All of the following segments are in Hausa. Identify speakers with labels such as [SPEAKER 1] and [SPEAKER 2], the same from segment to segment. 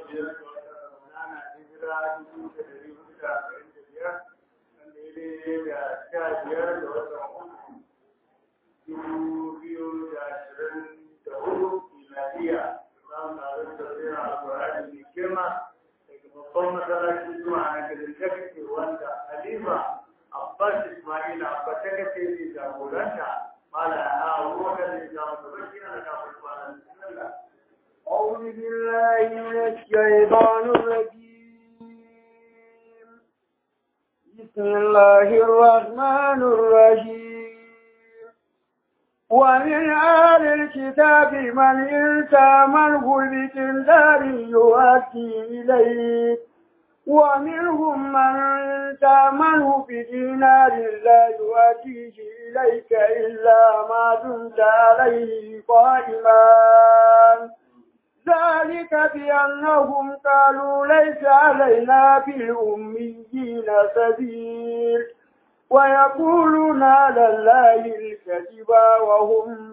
[SPEAKER 1] biyar ga watan Ramadana hijira dubu da dari hudu da arba'in da biyar wanda ya daidai da sha biyar ga watan uku dubu biyu da ashirin da hudu miladiya za mu taru da tafsirin alƙur'ani mai girma daga babban masallacin zuwa na garin Jakake wanda Halifa Abbas Ismail Abba ta kace ne jagoranta mala a wurin da ya zama da bakin da kafin kwanan bismillah
[SPEAKER 2] أعوذ بالله من الشيطان الرجيم بسم الله الرحمن الرحيم ومن أهل الكتاب من إن تامنه بكندار يؤدي إليك ومنهم من تامنه بدينار لا يؤديه إليك إلا ما دمت عليه قائما ذلك بأنهم قالوا ليس علينا في الأميين سبيل ويقولون على الله الكذب وهم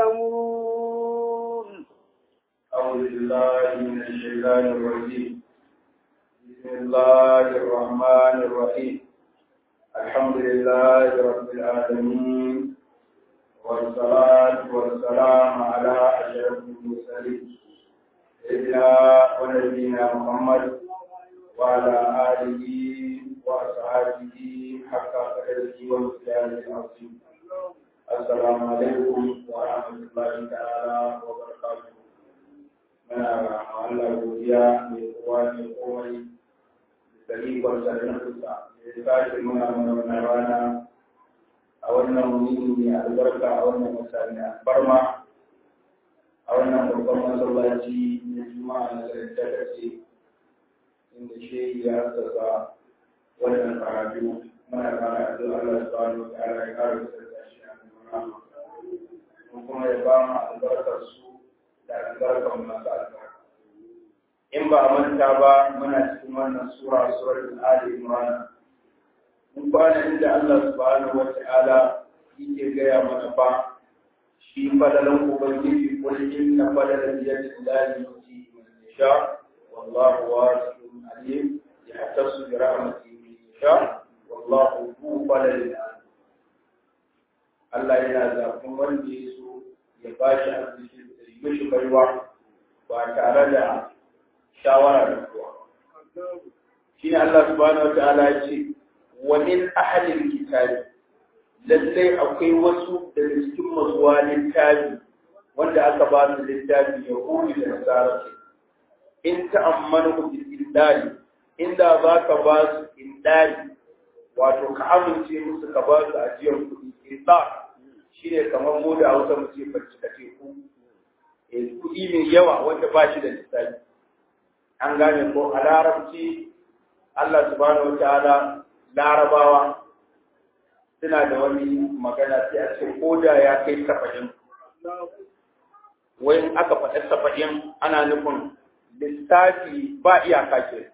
[SPEAKER 2] يعلمون
[SPEAKER 3] أعوذ بالله من الشيطان الرجيم بسم الله الرحمن الرحيم الحمد لله رب العالمين والصلاة والسلام على أشرف المرسلين سيدنا ونبينا محمد وعلى آله وأصحابه حق قدره ومقداره العظيم السلام عليكم ورحمة الله تعالى وبركاته من الله godiya mai kowa mai komai da ikon sarrafinsa da ya tashi muna mana wannan rana a wannan wuni mai albarka a wannan mutane albarma a wannan babban masallaci na juma'a na garin takace inda shehi ya hassasa wannan karatu muna fara addu'a Allah subhanahu wa ta'ala ya kare su da shi a cikin kuma ya ba mu albarkar su da albarkar masu albarka in ba a manta ba muna cikin wannan sura suratul ali imran mun kwana inda Allah subhanahu wa ta'ala yake gaya mana fa shi fadalan ubangiji kul inna fadalan yadillahi yuti man yasha wallahu wasi'un alim yahtasu bi rahmatihi man yasha wallahu hu fadlin Allah yana zafin wanda ya so ya ba shi arziki da yi mishi baiwa ba tare da shawara da kowa. Shi ne Allah subhanahu wa ta'ala ya ce, wa min ahalin kitabi lallai akwai wasu daga cikin mazuwa littafi wanda aka ba su littafi ya kuri da nasara ce. In ta'ammanu bi indari inda za ka ba su indari wato ka amince musu ka ba su ajiyar kuɗi indar shi ne kamar mu da hausa mu ce bacci ka teku kuɗi mai yawa wanda ba shi da lissafi an gane ko a larabci Allah subhanahu wa ta'ala larabawa suna da wani magana sai a ce ko da ya kai saba'in wai aka faɗi saba'in ana nufin lissafi ba iyaka ke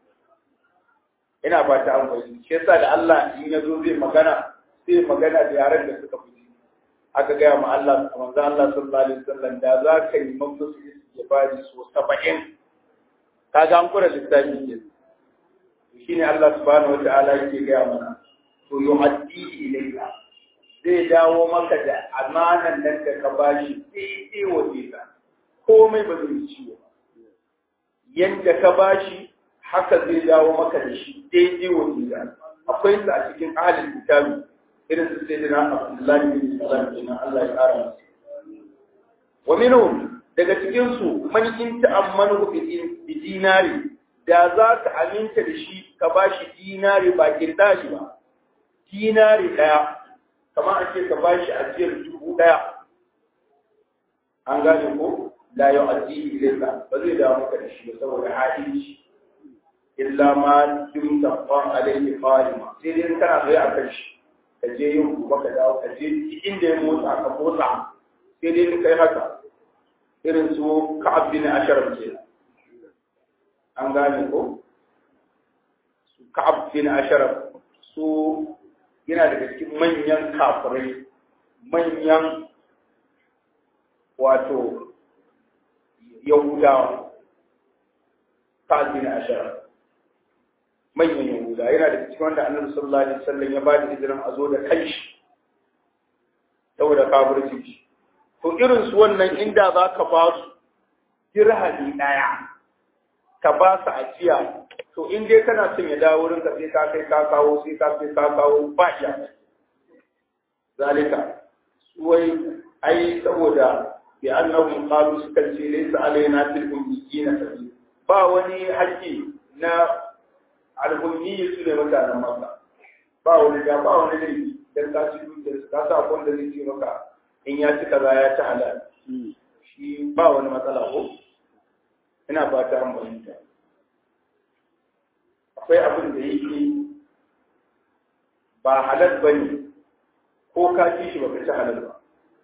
[SPEAKER 3] ina ba ta an gwai shi yasa da Allah in ya zo zai magana sai magana da yaren da suka fi aka gaya ma Allah manzo Allah sallallahu alaihi wasallam da za ka yi mamusu ya bari so 70 kaga an kura lissafi ke shine Allah subhanahu wataala yake gaya mana to yu'addi ilayka zai dawo maka da amanan nan da ka bashi daidai waje ka komai ba zai ciwo yanda ka bashi haka zai dawo maka da shi daidai waje ka akwai su a cikin ahalin kitabi irin su sai dina Abdullahi bin Salam kenan Allah ya kara masa wa minhum daga cikin su man in ta'ammanu bi dinari da za ka aminta da shi ka bashi dinari ba kirdali ba dinari daya kamar ake ka bashi ajiyar dubu daya an gane ko la yu'addi ilayka ba zai dawo maka da shi saboda hadisi illa ma dumta qan alayhi qalima sai dai kana zai akan shi ka je yin gobe ka dawo ka je inda ya motsa ka motsa sai dai in kai haka irin su ka'ab bin asharaf ke an gane ko su ka'ab bin asharaf su yana daga cikin manyan kafirai manyan wato yahudawa sa'ad bin ashara manyan yahuda yana da cikin wanda annabi sallallahu alaihi wasallam ya ba da izinin a zo da kanshi saboda kafirci shi to irin su wannan inda za ka ba su dirhami ɗaya ka ba su ajiya to in dai kana son ya dawo wurin ka sai ka kai ka kawo sai ka kai ka kawo ba iya zalika wai ai saboda bi annahum qalu sukan ce laysa alaina fil ummiyina sabil ba wani haƙƙi na al'ummi su ne mutanen maka ba wani da ba wani laifi dan ka ci dukiyar su ka sa abin da zai ce maka in ya ci kaza ya ci halal shi ba wani matsala ko ina fata an fahimta akwai abin da yake ba halal ba ne ko ka ci shi ba ka ci halal ba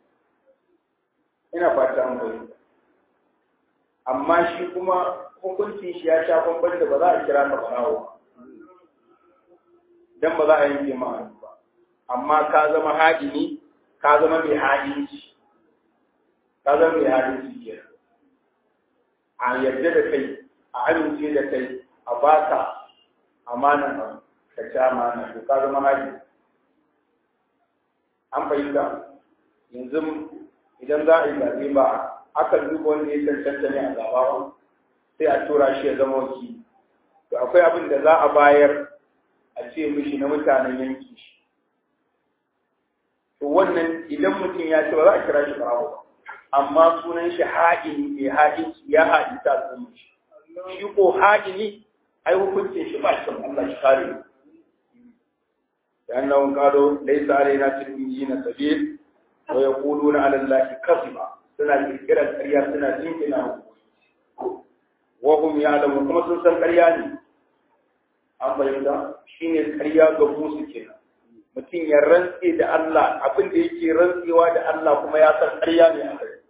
[SPEAKER 3] ina fata an fahimta amma shi kuma hukuncin shi ya sha bamban da ba za a kira ka barawo dan ba za a yanke ma ba amma ka zama haɗini ka zama mai haɗinci ka zama mai haɗinci ke a yarda da kai a amince da kai a baka amanan ka ci amana to ka zama haɗi an fahimta yanzu idan za a yi zaɓe ba akan duba wanda ya cancanta ne a zaɓa sai a tura shi ya zama wakili to akwai abin da za a bayar a ce mishi na mutanen yanki shi to wannan idan mutum ya ce ba za a kira shi barawo ba amma sunan shi haɗini mai haɗin ya haɗi ta al'umma shi shi ko haɗini ai hukuncin shi ba shi Allah shi kare لأنهم قالوا ليس علينا في الإنجيل سبيل ويقولون على الله كذبا سنة كرة القرية سنة جنكنا وهم يعلمون كما سنسان قرياني an fahimta shi ne karya ga musu kenan mutum ya rantse da Allah abin da yake rantsewa da Allah kuma ya san karya ne a kai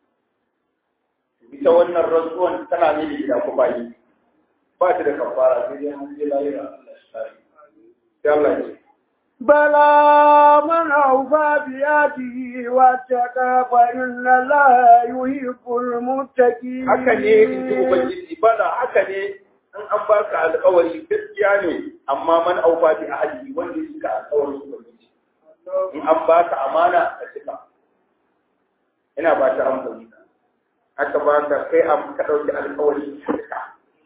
[SPEAKER 3] ita wannan rantsuwan tana ne da gida ko bayi ba ta da kafara sai dai an je lahira Allah shi kare sai Allah ya ce
[SPEAKER 2] بلى من أوفى بيده واتقى فإن الله يحب المتقين
[SPEAKER 3] haka ne in ji ubangiji bala haka ne in an ba ka alƙawari gaskiya ne amma man aufa bi ahli wanda ya cika alƙawarin ubangiji in an ba ka amana ka cika ina ba ta amfani haka ba ka kai am ka dauki alƙawari ka cika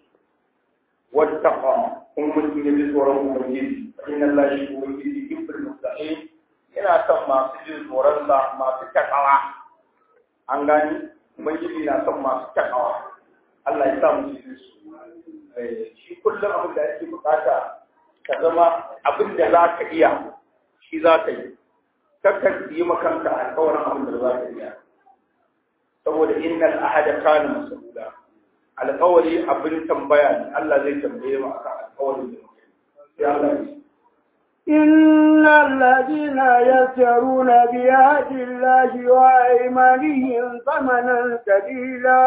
[SPEAKER 3] wattaqa kun mutum ya ji tsoron ubangiji fa inna allaha shi ubangiji yuhibbul muttaqin yana son masu jin tsoron sa masu takawa an gani ubangiji na son masu takawa Allah ya sa mu cikin su shi kullum abin da ake bukata ka zama abin da za ka iya shi za ka yi kakka yi makanka alkawarin abin da za ka iya saboda innal ahada kana mas'ula alkawari abin tambaya ne Allah zai tambaye mu akan alkawarin da muke sai Allah ya
[SPEAKER 2] إن الذين يشترون بعهد الله وأيمانهم ثمنا قليلا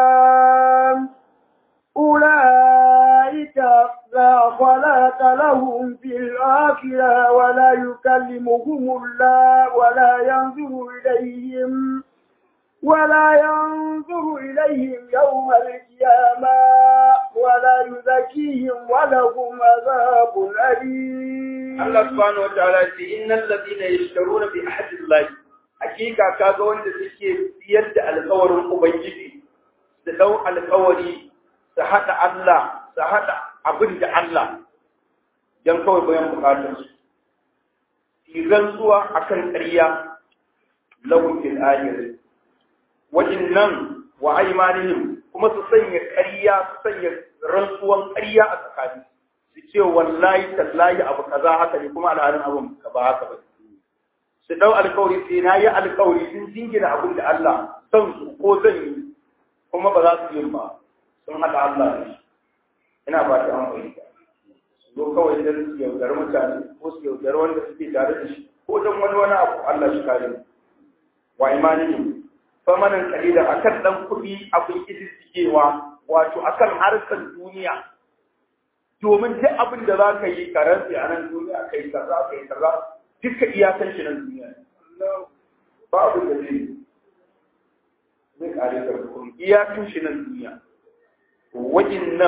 [SPEAKER 2] أولئك لا خلاق لهم في الآخرة ولا يكلمهم الله ولا ينظر إليهم ولا ينظر إليهم يوم القيامة ولا يزكيهم ولهم عذاب أليم
[SPEAKER 3] Allah subhanahu wa ta'ala ce innal ladina yashtaruna bi ahdillahi hakika kaga wanda suke siyar da alƙawarin ubangiji su dau alƙawari su hada Allah su hada abin da Allah dan kawai bayan bukatar su idan zuwa akan ƙarya lahum fil akhirah wajinnan wa aymanihim kuma su sanya ƙarya su sanya rantsuwan ƙarya a tsakani su ce wallahi tallahi abu kaza haka ne kuma alhalin abun ka ba haka ba su dau alkawari sai na yi alkawari sun jingina abin da Allah san su ko zan yi kuma ba za su yi ba sun haɗa Allah ne ina ba ta amfani su zo kawai dan su yaudar mutane ko su yaudar wanda suke tare da shi ko dan wani wani abu Allah shi kare wa imanihim famanan kalila akan dan kuɗi abin kididdigewa wato akan harkar duniya domin duk abin da za ka yi karanci a nan duniya kai kaza kai kaza duka iyakan shi nan duniya ba abin da zai zai kare ka kuma iyakan shi nan duniya wajen nan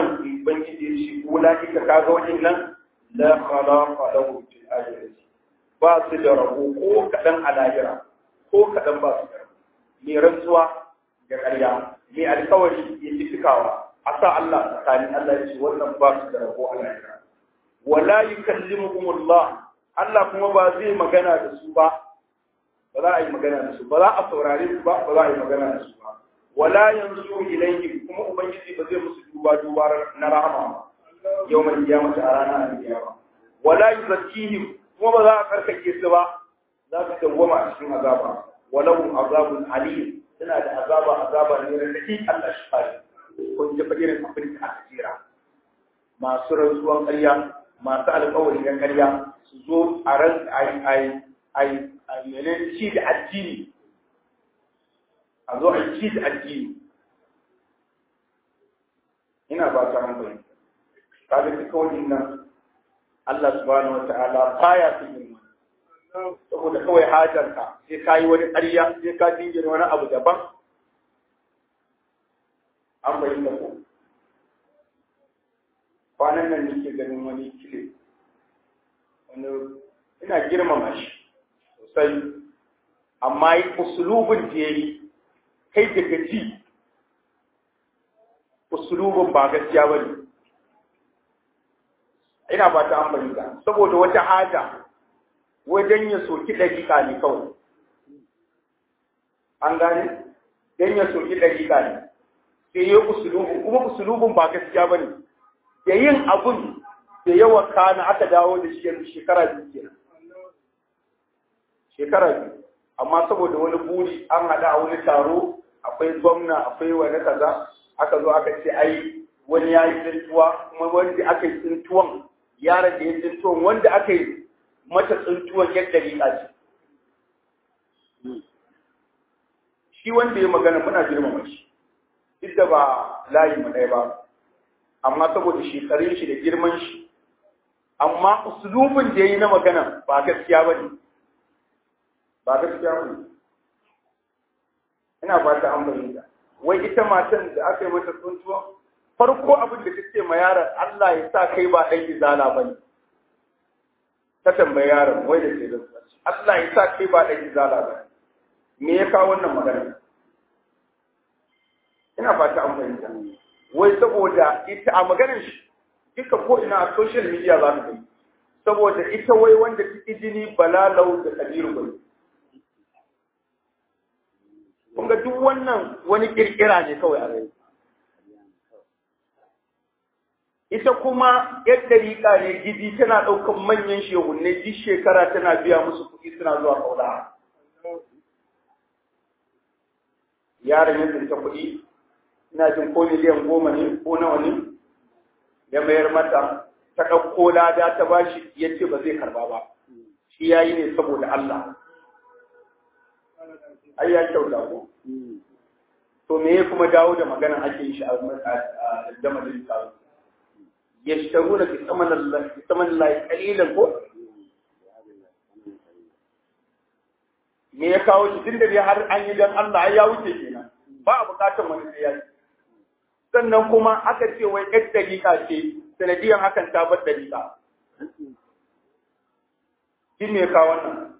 [SPEAKER 3] ubangiji ya ce ulaika kaga waɗannan la khalaqa lahum fil akhirati ba su da rabo ko kadan a lahira ko kadan ba su da rabo mai rantsuwa ga ƙarya mai alkawari ya ci cikawa a sa Allah tsakanin Allah ya ce wannan ba su da rabo a lahira wala yukallimuhumullah Allah kuma ba zai magana da su ba ba za a yi magana da su ba za a saurare su ba ba za a yi magana da su ba wala yanzu ilayhim kuma ubangiji ba zai musu duba duba na rahama yau mai kiyama a ranar alkiyama wala yuzakkihim kuma ba za a karkake su ba za su dawwama a cikin azaba walau azabun alim suna da azaba azaba ne da take Allah shi fari kun ji irin abin da aka jira masu rantsuwan ƙarya masu alƙawari na ƙarya su zo a ran ai ai ai ai mene ci da addini a zo a ci da addini ina ba ta hankali kaga duka wannan Allah subhanahu wata'ala baya son yin saboda kawai hajarka sai ka yi wani ƙarya sai ka dingina wani abu daban an bayyana ko kwanan nan nake ganin wani kile wani ina girmama shi sosai amma yi usulubin da ya yi kai daga ji usulubin ba gaskiya ba ne ina ba ta amfani da saboda wata haja wajen ya soki ɗariƙa ne kawai an gane don ya soki ɗariƙa ne sai ya usulubin kuma usulubin ba gaskiya ba ne da yin abun da yawa kana aka dawo da shi yanzu shekara biyu kenan shekara biyu amma saboda wani buri an haɗa a wani taro akwai gwamna akwai wani kaza aka zo aka ce ai wani ya yi tsintuwa kuma wanda aka yi tsintuwan yaron da ya yi tsintuwan wanda aka yi mata tsintuwan yadda riƙa ce shi wanda ya magana muna girmama shi duk da ba layi mu ɗaya ba amma saboda shekarun shi da girman shi amma usulubin da ya yi na magana ba gaskiya ba ne ba gaskiya ba ne ina ba ta an bayyana wai ita matan da aka yi mata tsuntuwa farko abin da take ma yaron Allah ya sa kai ba ɗan izala ba ne ta tambayi yaron wai da ke da Allah ya sa kai ba ɗan izala ba me ya kawo wannan magana ina ba ta an bayyana wai saboda ita a maganar shi duka ko ina a social media za ka gani saboda ita wai wanda ta jini balalau da kabiru bai kun ga duk wannan wani kirkira ne kawai a rai ita kuma yadda riƙa ne gidi tana ɗaukan manyan shehunne duk shekara tana biya musu kuɗi suna zuwa kaula yaron ya tsinta kuɗi ina jin ko miliyan goma ne ko nawa ne ya mayar mata ta ɗauko lada ta bashi ya ce ba zai karba ba shi ya yi ne saboda Allah ai ya kyauta ko to me ya kuma dawo da magana ake yi shi a damalin taro ya shitaru da fitaman lai kalilan ko me ya kawo shi tun da dai har an yi don Allah ya wuce kenan ba a bukatar wani sai ya sannan kuma aka ce wai yar dariƙa ce sanadiyan hakan ta bar dariƙa shi me ya kawo wannan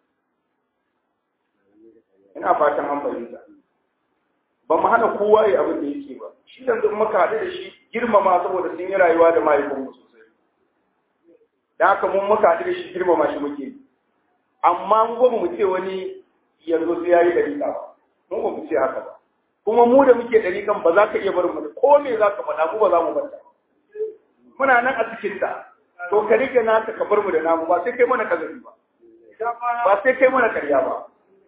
[SPEAKER 3] ina fatan an fahimta ba mu hana kowa ya abin da yake ba shi yanzu in muka haɗu da shi girmama saboda sun yi rayuwa da mahaifinmu sosai da haka mun muka haɗu da shi girmama shi muke amma mu ba mu ce wani yanzu sai yayi dariƙa ba mu ba mu ce haka ba kuma mu da muke dariƙan ba za ka iya barin mu ko me za ka faɗa mu ba za mu bar ta muna nan a cikin ta to ka rike naka ka bar mu da namu ba sai kai mana kazafi ba ba sai kai mana karya ba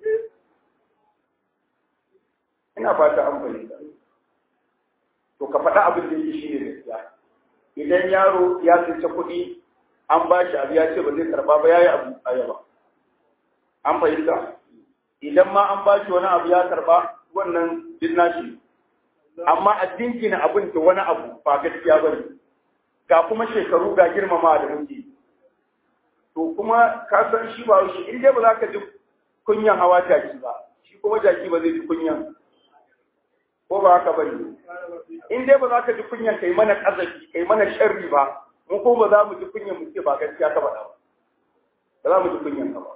[SPEAKER 3] ina fata an fahimta to ka faɗa abin da yake shi ne gaskiya idan yaro ya tsince kuɗi an ba shi abu ya ce ba zai karɓa ba ya yi abu a yaba an fahimta idan ma an ba shi wani abu ya karɓa wannan din nashi amma a dinkina abin da wani abu ba gaskiya ba ne ga kuma shekaru ga girmama da muke to kuma ka san shi ba shi in dai ba za ka ji kunyan hawa jaki ba shi kuma jaki ba zai ji kunyan ko ba haka bane in dai ba za ka ji kunyan kai mana kazafi kai mana sharri ba mu ko ba za mu ji kunyan mu ce ba gaskiya ka faɗa ba ba za mu ji kunyan ka ba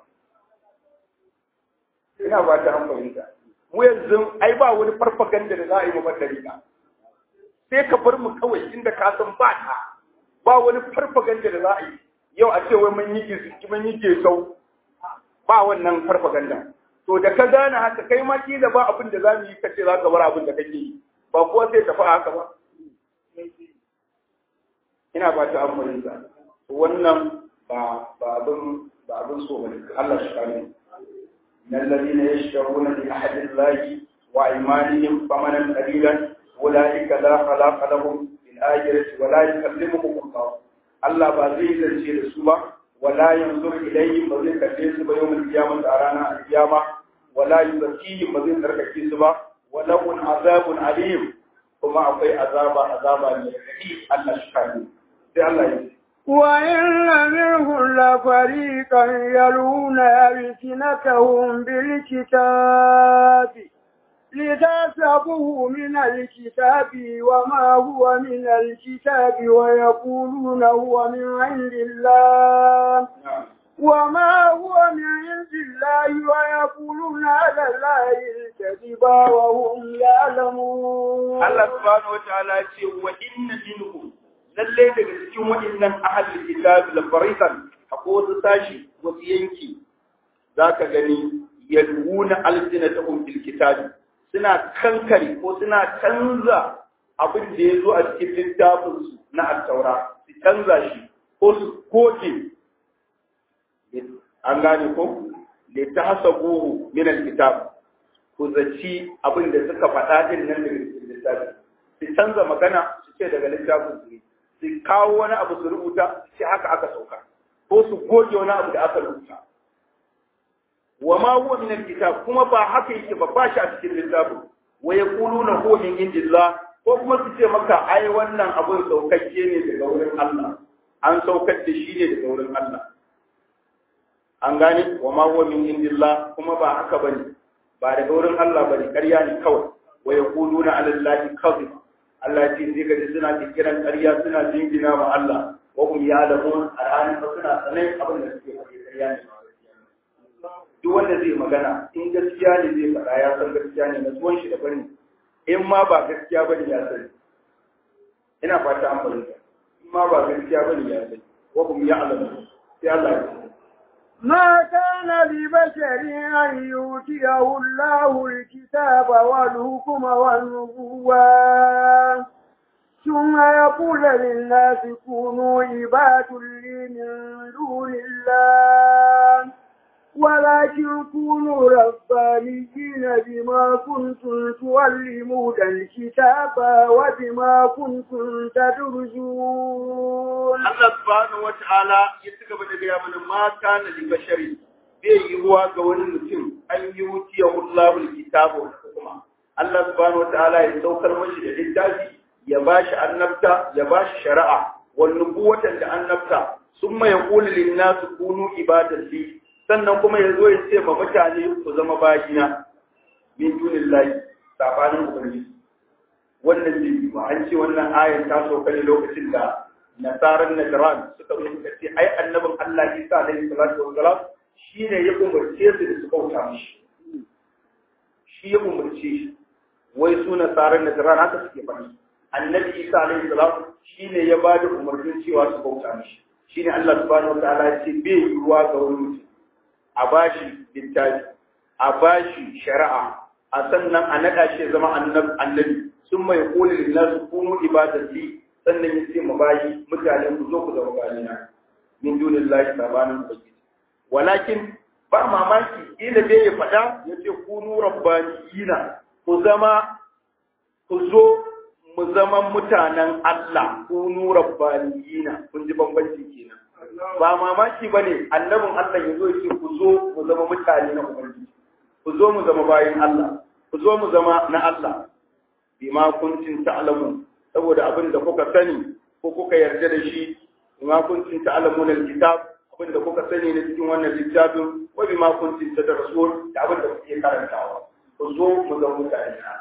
[SPEAKER 3] ina ba ta an fahimta mu yanzu ai ba wani farfaganda da za a yi mu madalika sai ka bar mu kawai inda ka san ba ta ba wani farfaganda da za a yi yau a ce wai mun yi gizi mun yi gesau ba wannan farfaganda to da ka gane haka kai ma kila ba abin da za mu yi kace za ka bar abin da kake yi ba kuwa sai tafi haka ba ina ba ta amfani da wannan ba ba abin ba abin so bane Allah shi kare من الذين يشترون بعهد الله وأيمانهم ثمنا قليلا أولئك لا خلاق لهم في الآخرة ولا يكلمهم الله الله بعزيز الشيء سوى ولا ينظر إليهم بذل كثير يوم القيامة أرانا القيامة ولا يزكيهم بذل ترك سوى ولهم عذاب عليم وما أعطي عذاب عذاب الحديث الله شكرا الله يجزي
[SPEAKER 2] وإن منهم لفريقا يلون ألسنتهم بالكتاب لتحسبوه من الكتاب وما هو من الكتاب ويقولون هو من عند الله وما هو من عند الله ويقولون على الله الكذب وهم يعلمون
[SPEAKER 3] الله سبحانه وتعالى يقول وإن منهم lalle daga cikin waɗannan ahalin kitabi la fariqan akwai wasu sashi wasu yanki zaka gani yalwuna alsinatahum bil kitabi suna kankare ko suna canza abin da ya zo a cikin littafin su na at-taura su canza shi ko su goge an gane ko li tahsabuhu min al-kitab ku zaci abin da suka faɗa din nan daga cikin littafi su canza magana su ce daga littafin su ne su kawo wani abu su rubuta sai haka aka sauka ko su goge wani abu da aka rubuta wa ma huwa min alkitab kuma ba haka yake ba ba shi a cikin littafin wa yaquluna huwa min indillah ko kuma su ce maka ai wannan abun saukakke ne daga wurin Allah an saukar da shi ne daga wurin Allah an gane wa ma huwa min indillah kuma ba haka bane ba daga wurin Allah bane ƙarya ne kawai wa yaquluna ala allahi kadhib Allah ya ce zai gaji suna kiran ƙarya suna jingina wa Allah wa hum ya'lamun alhali fa suna sanin abin da suke faɗi ƙarya ne duk wanda zai magana in gaskiya ne zai faɗa ya san gaskiya ne na tuwon shi da bane in ma ba gaskiya bane ya sani ina fata an fahimta in ma ba gaskiya bane ya sani wa hum ya'lamun sai Allah ya ce
[SPEAKER 2] ما كان لبشر أن يؤتيه الله الكتاب والحكم والنبوة ثم يقول للناس كونوا عباد لي من دون الله ولكن كونوا ربانيين بما كنتم تعلمون الكتاب وبما كنتم تدرسون
[SPEAKER 3] Allah subhanahu wa ta'ala ya ci gaba da gaya mana ma kana li bashari bai yi ruwa ga wani mutum an yi wuciya Allahul kitabu wal hukma Allah subhanahu wa ta'ala ya saukar mashi da littafi ya bashi annabta ya bashi shari'a wal nubuwatan da annabta summa yaqulu lin nas kunu ibadan li sannan kuma yazo ya ce ma mutane ku zama bayina min dunillahi sabanin ubangiji wannan ne ba an ce wannan ayan ta sauka ne lokacin da nasarar Najran suka zo suka ce ai annabin Allah Isa alaihi salatu wassalam shine ya umarce su da su kauta mishi shi ya umarce shi wai su nasarar Najran haka suke faɗi annabi Isa alaihi salam shine ya ba da umarnin cewa su kauta mishi shine Allah subhanahu wataala ya ce bai yiwuwa ga wani mutum a bashi littafi a bashi shari'a a sannan a naɗa shi ya zama annabi sun mai koli linnasu kunu ibadati sannan ya ce mabayi mutane ku zo ku zama bayina min dunin lahi sabanin ubangiji walakin ba mamaki ila bai ya faɗa ya ce kunu rabbaniyina ku zama ku zo mu zama mutanen Allah kunu rabbaniyina kun ji bambanci kenan ba mamaki bane annabin Allah ya zo ya ce ku zo mu zama mutane na ubangiji ku zo mu zama bayin Allah ku zo mu zama na Allah bima kuntum ta'lamun saboda abin da kuka sani ko kuka yarda da shi bima kuntum ta'lamun alkitab abin da kuka sani na cikin wannan littafin wa bima kuntum tadrusun da abin da kuke karantawa ku zo mu zama mutane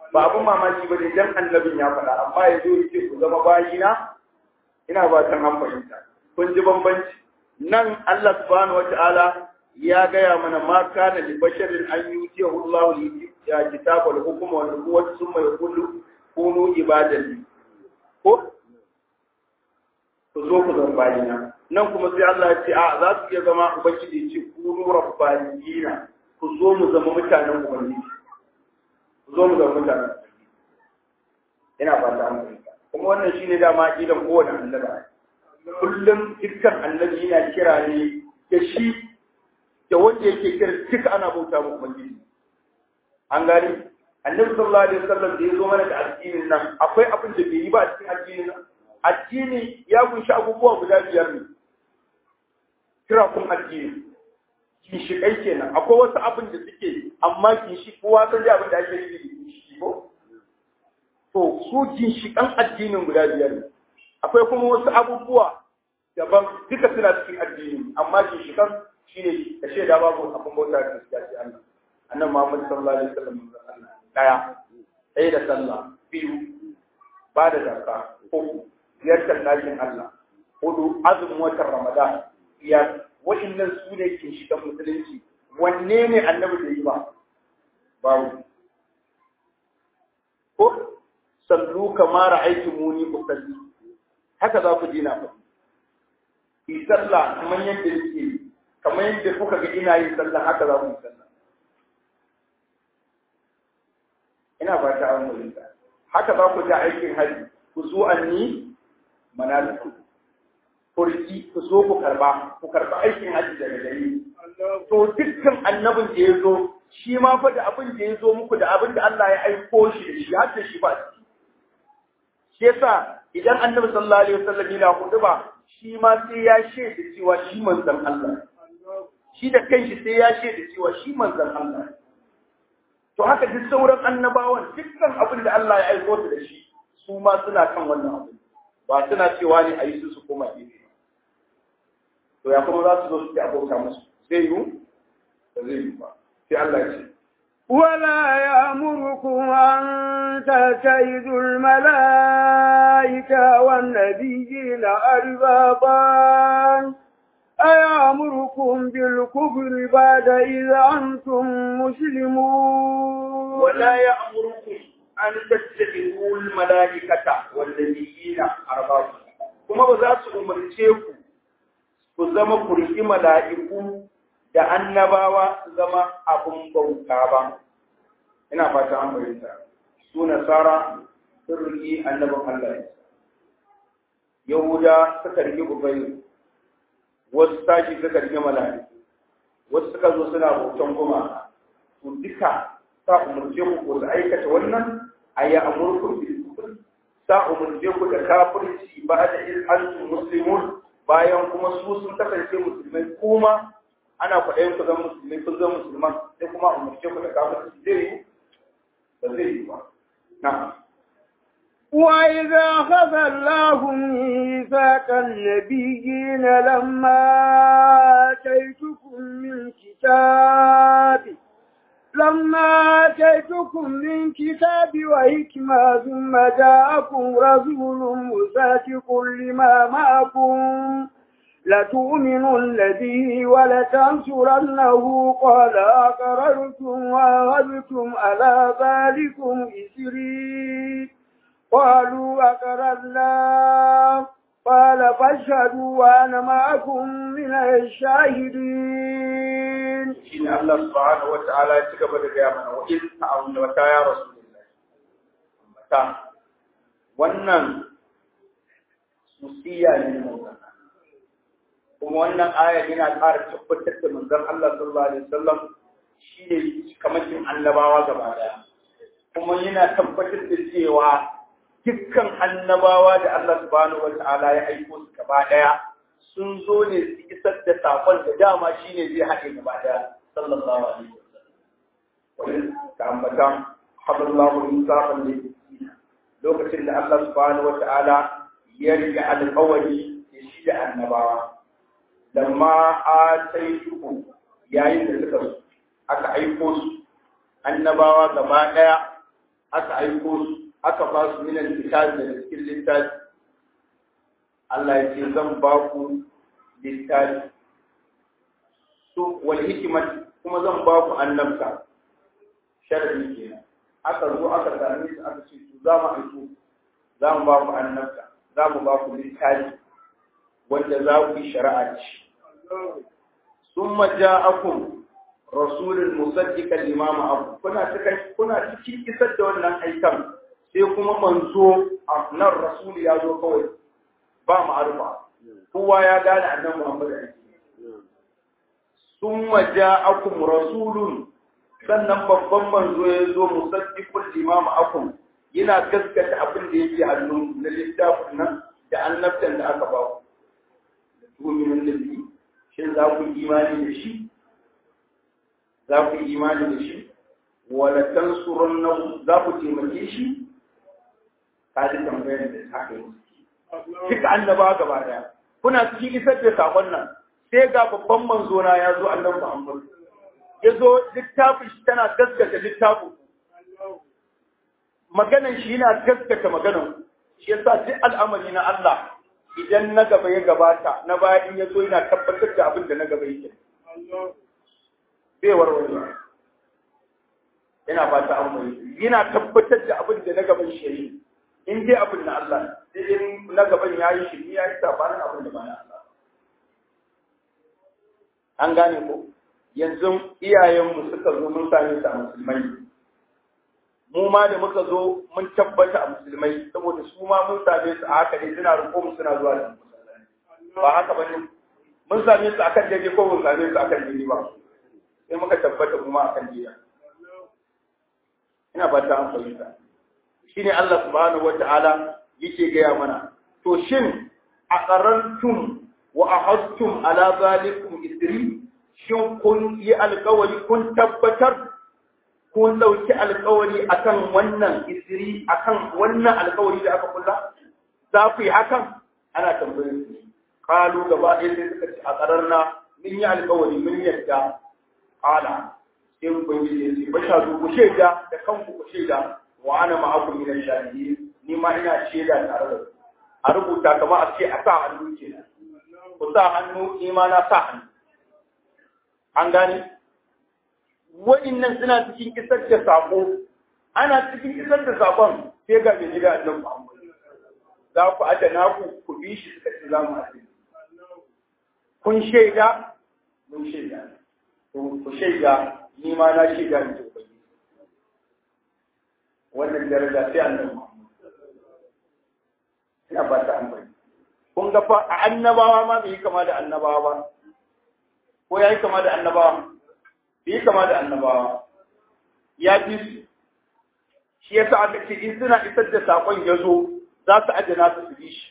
[SPEAKER 3] ba abun mamaki ba ne dan annabin ya faɗa amma ya zo ya ce ku zama bayina ina ba tan an fahimta kun ji bambanci nan Allah subhanahu wata'ala ya gaya mana ma kana li basharin an yutiyahu Allahu li ya kitaba al hukma wal nubuwwata thumma yaqulu kunu ibadan ko ku zo ku zama bayina nan kuma sai Allah ya ce a za su iya zama ubangiji ya ce kunu rabbaniyina ku zo mu zama mutanen ubangiji ku zo mu zama mutanen ina fata an fahimta kuma wannan shine dama aqidan kowane annabi kullum dukkan annabi yana kira ne da shi da wanda yake kira duka ana bauta mu ubangiji an gani annabi sallallahu alaihi wasallam da ya zo mana da addinin nan akwai abin da bai yi ba a cikin addinin nan addini ya kunshi abubuwa guda biyar ne kira kun addini ginshiƙai kenan akwai wasu abin da suke amma ginshi kowa san dai abin da ake yi da ginshi ko to su ginshiƙan addinin guda biyar ne akwai kuma wasu abubuwa daban duka suna cikin addini amma ginshiƙan shine da shaida babu abin bauta da gaskiya sai Allah annabi Muhammad sallallahu alaihi wasallam Allah daya ɗaya da sallah biyu ba da zakka uku ziyartar ɗakin Allah hudu azumin watan Ramadan biyar wa'annan su ne ke shiga musulunci wanne ne annabi da yi ba babu ko sallu kama ra'aytu muni usalli haka za ku dina fa yi sallah kamar yadda yake kamar yadda kuka ga ina yin sallah haka za ku yi sallah ina ba ta an haka za ku ji aikin haji ku zo anni manaliku kurki ku zo ku karba ku karba aikin haji daga gare to dukkan annabin da ya zo shi ma fa da abin da ya zo muku da abin da Allah ya aiko shi da shi har da shi ba shi yasa idan annabi sallallahu alaihi wasallam yana huduba shi ma sai ya shaida cewa shi manzon Allah shi da kanshi sai ya shaida cewa shi manzon Allah to haka duk sauran annabawan dukkan abin da Allah ya aiko su da shi su ma suna kan wannan abu ba suna cewa ne a yi su su koma gefe to ya kuma za su zo su ci abota musu zai yi ba zai yi ba sai Allah ya ce
[SPEAKER 2] ولا يأمركم أن تتخذوا الملائكة والنبيين أربابا أيأمركم بالكفر بعد إذا أنتم مسلمون
[SPEAKER 3] ولا يأمركم أن تتخذوا الملائكة والنبيين أربابا kuma ba za su umarce ku ku zama ku riƙi mala'iku da annabawa su zama abin bauta ba ina fata an fahimta su nasara sun riƙi annabin Allah Yahuda suka riƙi Ubayyu wasu tashi suka riƙi mala'iku wasu suka zo suna bautan gumaka to duka sa umarce ku ko su aikata wannan ayi amurkum bil kufr sa umarce ku da kafirci ba da in antum muslimun bayan kuma su sun kasance musulmai kuma ana kwaɗayin ku zama musulmai kun zama musulman sai kuma umarce ku da kafirci zai yi ba zai yi ba na'am
[SPEAKER 2] وإذا أخذ الله ميثاق النبيين لما آتيتكم من كتاب لما آتيتكم من كتاب وحكمة ثم جاءكم رسول مصدق لما معكم لتؤمنن به ولتنصرنه قال أقررتم وأخذتم على ذلكم إسري قالوا أقررنا قال فاشهدوا وأنا معكم من الشاهدين
[SPEAKER 3] shine Allah subhanahu wa ta'ala ya ci gaba da gaya mana wa in ta'awun wa ta ya rasulullahi mata wannan musiya ne mun kuma wannan aya yana ƙara tabbatar da manzon Allah sallallahu alaihi wasallam shine kamakin annabawa gaba daya kuma yana tabbatar da cewa dukkan annabawa da Allah subhanahu wa ta'ala ya aiko su gaba daya sun zo ne su isar da sakon da dama shine zai haɗe gaba daya sallallahu alaihi wasallam wani ka ambata haballahu insafan ne lokacin da Allah subhanahu wa ta'ala ya riga alƙawari da shi da annabawa lamma ataitu yayin da suka aka aiko su annabawa gaba daya aka aiko su aka ba su minan littafi da cikin littafi Allah ya ce zan ba ku littafi su wal hikmat kuma zan ba ku annabta sharadi kenan aka zo aka same su aka ce to za mu aiko za mu ba ku annabta za mu ba ku littafi wanda za ku yi shari'a ci summa ja'akum rasulun musaddiqan limama abu kuna cikin kuna cikin isar da wannan aikan sai kuma manzo nan rasul ya zo kawai ba ma'arufa kowa ya gane annabi Muhammad summa ja'akum rasulun sannan babban manzo ya zo musaddiqul limama akum yana gaskata abin da yake hannun na littafin nan da annabtan da aka ba ku da tumin nabi shin za ku imani da shi za ku yi imani da shi wala tansurun za ku taimake shi ka ji tambayar da ta kai duka annaba gaba daya kuna cikin isar da sakon nan sai ga babban manzo na ya zo annabi Muhammad ya zo littafin shi tana gaskata littafin maganan shi yana gaskata maganan shi yasa duk al'amari na Allah idan na gaba ya gabata na baya in ya zo yana tabbatar da abin da na gaba yake bai warware yana fata an mai yana tabbatar da abin da na gaban shi in dai abin na Allah sai in na gaban ya yi shi ya yi sabanin abin da ba na Allah an gane ko yanzu iyayenmu suka zo mun same su a musulmai mu ma da muka zo mun tabbata a musulmai saboda su ma mun same su a haka ne suna riko mu suna zuwa da ba haka ba ne mun same su akan daidai ko mun same su akan daidai ba sai muka tabbata kuma akan jiya ina ba ta fahimta shine Allah subhanahu wata'ala yake gaya mana to shin a qarantum wa ahadtum ala zalikum isri shin kun yi alƙawari kun tabbatar kun dauki alƙawari akan wannan isri akan wannan alƙawari da aka kulla za ku yi hakan ana tambayar su kalu gaba ɗaya sai suka ce a ƙararna mun yi alƙawari mun yadda qala sai ubangiji ya ce bashadu ku shaida da kanku ku shaida wa ana ma'akum min ash-shahidin ni ma ina shaida tare da a rubuta kamar a ce a sa hannu kenan ku sa hannu ni ma na sa hannu an gane wa'innan suna cikin isar da sako ana cikin isar da sakon sai ga mai gida annabi Muhammad za ku adana ku ku bi shi suka ce za mu adana kun shaida mun shaida ku shaida ni ma na shaida ni to bai wannan daraja sai annabi ina ba ta amfani kun ga fa a annabawa ma bai yi kama da annabawa ba ko ya yi kama da annabawa bai yi kama da annabawa ya fi su shi yasa aka ce in suna isar da sakon ya zo za su adana su su bi shi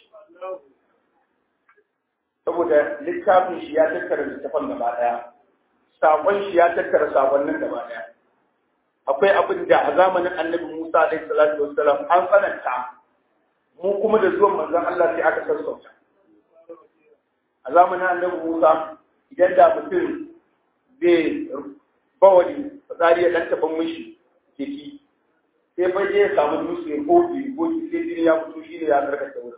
[SPEAKER 3] saboda littafin shi ya tattara littafin gaba daya sakon shi ya tattara sakonnin gaba daya akwai abin da a zamanin annabi Musa alaihi salatu wassalam an tsananta mu kuma da zuwan manzon Allah sai aka sassauta a zamanin annabi Musa idan da mutum zai bawali fitsari ya dan taban mishi jiki sai bai ya samu dutse gobe gobe sai jini ya fito shi ne ya karkata wurin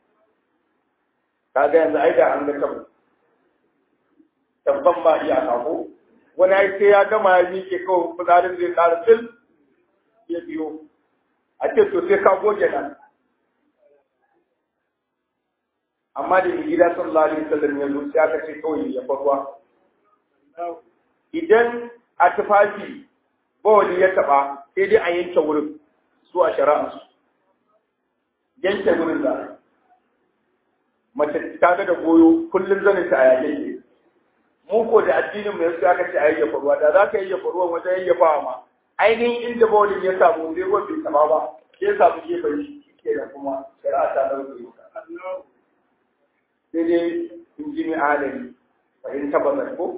[SPEAKER 3] kaga yanzu ai da an ga tabo tabban ba iya kako wani ai sai ya gama ya miƙe kawai fitsarin zai ƙara fil ya biyo a ce to sai ka goge nan amma da mai gida sallallahu alaihi wasallam ya zo sai aka ce kawai ya farwa idan a tufafi bawali ya taba sai dai a yanke wurin su a shari'arsu yanke wurin da mace ta ga da goyo kullum zanin ta a yayyanke mu ko da addinin mu yasu aka ce a yayyafa ruwa da za ka yayyafa ruwan wajen yayyafa ma ainihin inda bawalin ya samu zai ruwan bai taba ba sai ya samu gefen shi ke da kuma shari'a ta dauke ka sai dai in ji mai adali fahim tabbatar ko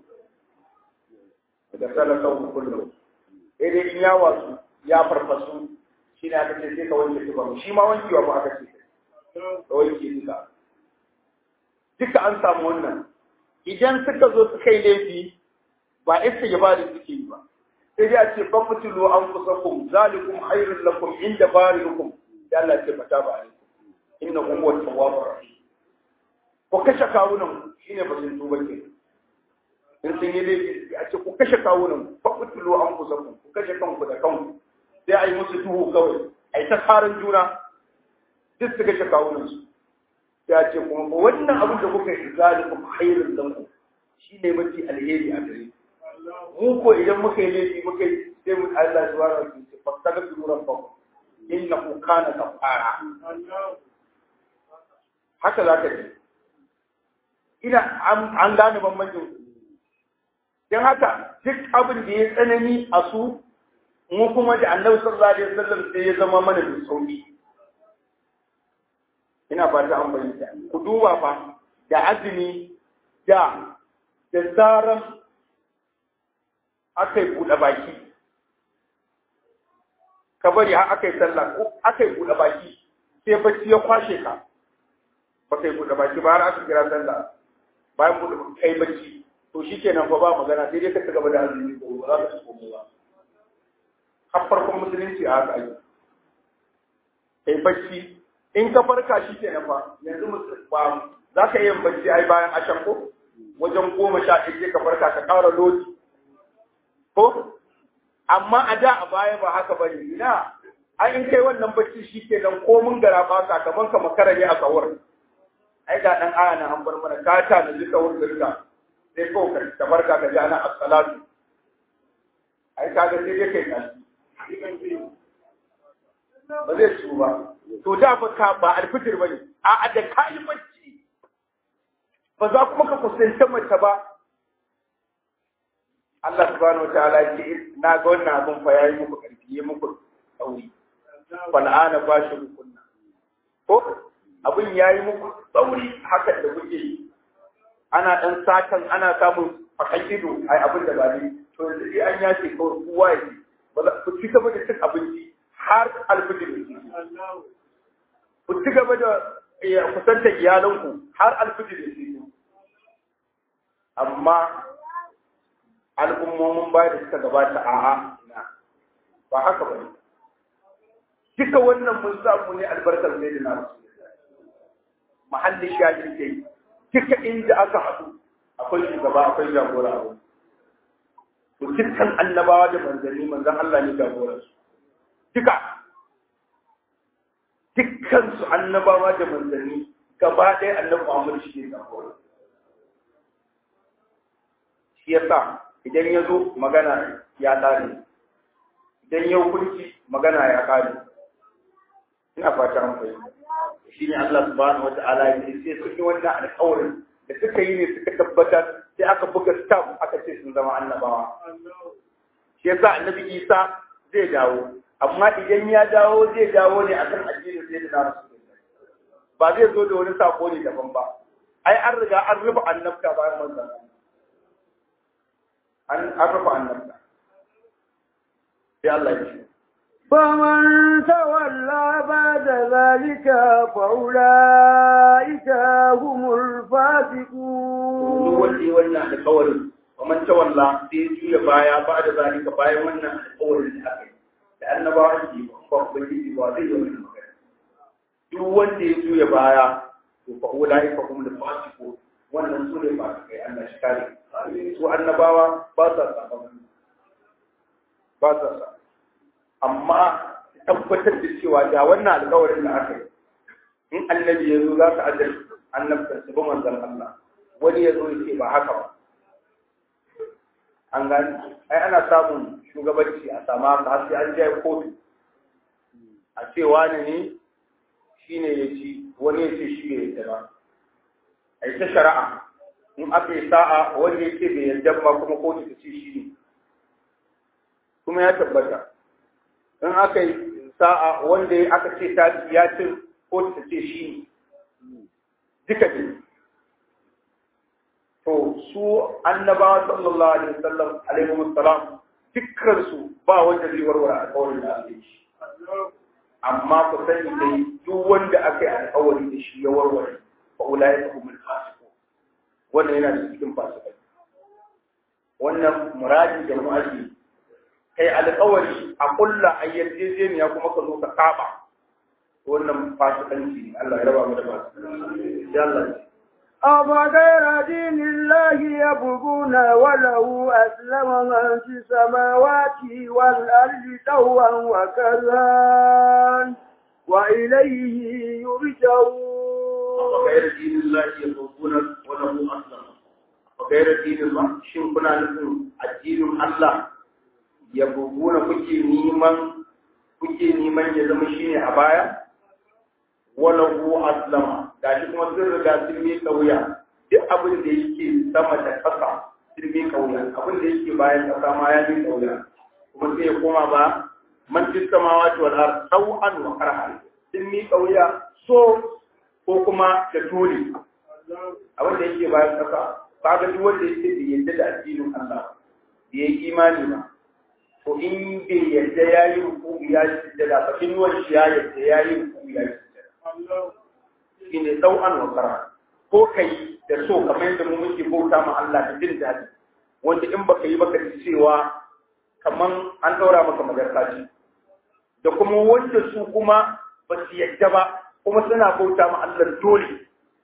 [SPEAKER 3] da salaka kullum sai dai in ya wasu ya farfasu shi ne aka ce sai ka wanke tuba shi ma wankewa ba aka ce ka wanke duka duka an samu wannan idan suka zo suka yi laifi ba isa ya ba da suke yi ba sai dai a ce ban mutulu an kusakum zalikum khairul lakum inda barikum ya Allah ce fata ba alaikum inna huwa tawwabur rahim ko kashe kawunan shine ba sun tuba ke in sun yi laifi a ce ku kashe kawunan ban mutulu an kusakum ku kashe kanku da kanku sai a yi musu duhu kawai a yi ta tsarin juna duk su kashe kawunan su ya ce kuma wannan abin da kuka yi zalikum khairul lakum shine mafi alheri a gare mu ko idan muka yi laifi muka yi sai mu Allah subhanahu wa ta'ala ce fastaghfiru rabbakum innahu kana ghafara haka zaka ji ina an gane bambancin dan haka duk abin da ya tsanani a su mu kuma da Annabi sallallahu alaihi wasallam sai ya zama mana da sauki ina fata an bayyana ku duba fa da azumi da da zaran aka yi buɗe baki ka bari har aka yi sallah ko aka yi buɗe baki sai bacci ya kwashe ka ba kai buɗe baki ba har aka kira sallah bayan buɗe baki kai bacci to shi kenan fa ba magana sai dai ka ci gaba da azumi ko ba za ka ci komai ba har farkon musulunci a haka ake kai bacci in ka farka shi kenan fa yanzu ba za ka yi bacci ai bayan ashan ko wajen goma sha ɗaya ka farka ka ƙara lodi ko amma a da a baya ba haka ba ne ina an in kai wannan bacci shi ke nan ko mun gara ba sakamakon ka makara ne a kawar ai ga dan aya na an bar mana ka ta da duka wurin dirka sai ko ka ta barka ka ji ana as-salatu ai ka ga sai dai kai kashi ba zai ci ba to da ba ka ba alfitir bane a a da kai bacci ba za kuma ka kusanta mace ba Allah subhanahu wa ta'ala ce na ga wannan abin fa yayi muku karfi yayi muku tsauri fa la'ana ba shi kunna ko abin yayi muku tsauri haka da kuke yi ana dan satan ana samun fakan ido ai abin da ba ne to yanzu dai an yace kawai kowa ya ji ba za ku ci gaba da cin abinci har alfijir ku ci gaba da kusantar iyalanku har alfijir ya amma al'ummomin baya da suka gabata a'a na ba haka ba ne duka wannan mun samu ne albarkar sai da na mahallin shahin ke duka inda aka haɗu akwai shugaba akwai jagora a wani to dukkan annabawa da manzanni manzan Allah ne jagoran su duka dukkan su annabawa da manzanni gaba ɗaya annabi Muhammad shi ne jagoran shi yasa idan ya zo magana ya ƙare idan ya hukunci magana ya ƙare ina fata an fahimta shi ne Allah subhanahu wa ta'ala ya ce sai sun yi wannan alƙawarin da suka yi ne suka tabbatar sai aka buga stamp aka ce sun zama annabawa shi yasa annabi Isa zai dawo amma idan ya dawo zai dawo ne akan addinin sai da nasu ba zai zo da wani sako ne daban ba ai an riga an rufe annabta bayan manzon an rufe annabta sai Allah ya ce
[SPEAKER 2] فمن تولى بعد ذلك فأولئك هم الفاسقون
[SPEAKER 3] wanda wannan alƙawarin ومن تولى sai juya baya ba da zalika bayan wannan alƙawarin da aka yi da annabawan ji ba ubangiji ba zai yi wannan magana duk wanda ya juya baya to fa ulaika hum al-fasiqun wannan su ne ba kai Allah shi kare su annabawa ba sa saba ba sa saba amma tabbatar da cewa da wannan alƙawarin da aka yi in annabi ya zo za ka ajal annabta su bi manzon Allah wani ya zo ya ce ba haka ba an gani ai ana samun shugabanci a sama haka har sai an je kotu a ce wani ne shi ne ya ci wani ya ce shi bai yarda ba a yi ta shari'a in aka yi sa'a wani ya ce bai yarda ba kuma kotu ta ce shi ne kuma ya tabbata in aka yi sa'a wanda aka ce ta ya ce ko ta ce shi duka ne to su annabawa sallallahu alaihi wasallam alaihi wasallam dukkan su ba wanda zai warware alƙawarin da aka yi amma ku sani dai duk wanda aka yi alƙawari da shi ya warware fa ulai ka humul fasiqun wannan yana da cikin fasikai wannan muradi da mu'aji kai alƙawari a kulla a yarjejeniya kuma ka zo ka saba wannan fasikanci Allah ya raba mu da fasikanci ya Allah
[SPEAKER 2] أفغير دين الله يبغون وله أسلم من في السماوات والأرض طوعا وكرها وإليه يرجعون
[SPEAKER 3] وغير دين الله يبغون وله أسلم وغير دين الله shin kuna nufin addinin Allah ya buguna kuke neman kuke neman ya zama shine a baya wala hu aslama gashi kuma sun riga sun mi kauya duk abin da yake sama da ƙasa sun mi kauya abin da yake bayan ƙasa ma ya mi kauya kuma sai ya koma ba man fi samawati wal ard taw'an wa karhan sun mi kauya so ko kuma da tuli abin da yake bayan ƙasa kaga duk wanda yake da yadda da addinin Allah bai yi imani ba to in bai yadda ya yi ruku ya yi sujjada ba in wani shi ya yadda ya yi ruku ya yi sujjada shi ne ɗau'an wa kara ko ka yi da so kamar yadda mu muke bauta ma Allah da jin daɗi wanda in baka yi baka ji cewa kamar an ɗaura maka magarkaci da kuma wanda su kuma ba su yadda ba kuma suna bauta ma Allah dole